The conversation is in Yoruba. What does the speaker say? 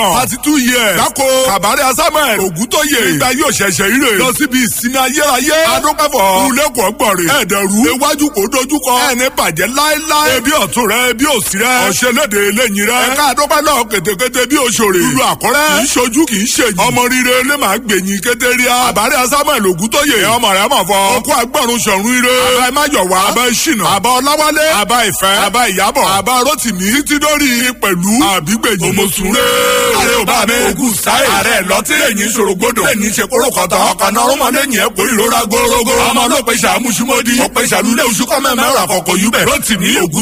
thirty two years. dáko kàbárẹ̀ asámẹ̀ ògúntóyè. nígbà yóò ṣẹ̀ṣẹ̀ ire. lọ síbi ìsinmi ayérayé. adókẹ́fọ̀ kúlẹ̀kọ̀ gbọ̀rẹ̀. ẹ̀ẹ́dẹ̀rú iwájú kò dojúkọ. ẹni bàjẹ́ láéláé. ebi ọ̀tún rẹ ebi òsì rẹ. ọ̀ṣẹ́lédè lẹ́yìn rẹ. ẹ̀ka àdókẹ́ náà kétékété bí òṣòrè. lulu àkọ́rẹ́. kì í ṣojú kì í ṣèyí. ọmọ rire lè máa gbẹ̀yìn kétéríà. àbárẹ̀ asámẹ̀ ògúntóyè. ọmọ rẹ mọ̀ fọ. ọkọ agbọ̀run ṣọ̀run ire. àbá ìmájọ̀wá. àbá ìṣìnà. àbá ọláwálé. àbá ìfẹ́. àbá ìyábọ̀. àbá rótìmí. títí dórí pẹ̀lú àbígbẹ̀yìn. òmòsùnré. ààrẹ ò bá mi. ogun sáyé. ààrẹ lọtí lẹ́yìn ìṣòro gbọdọ̀. lẹ́yìn ṣe kóró kọ̀tà. ọkàn náà rúmọ lẹ́yìn ẹ̀ kó ìrora górógó. ọmọ ló pe ṣàmúṣúmọ́dí. ó pe ṣàlùlẹ̀ oṣù kọ́mẹ́mẹ́rà kọ̀kọ̀ yúbẹ̀. rótìmí ògùn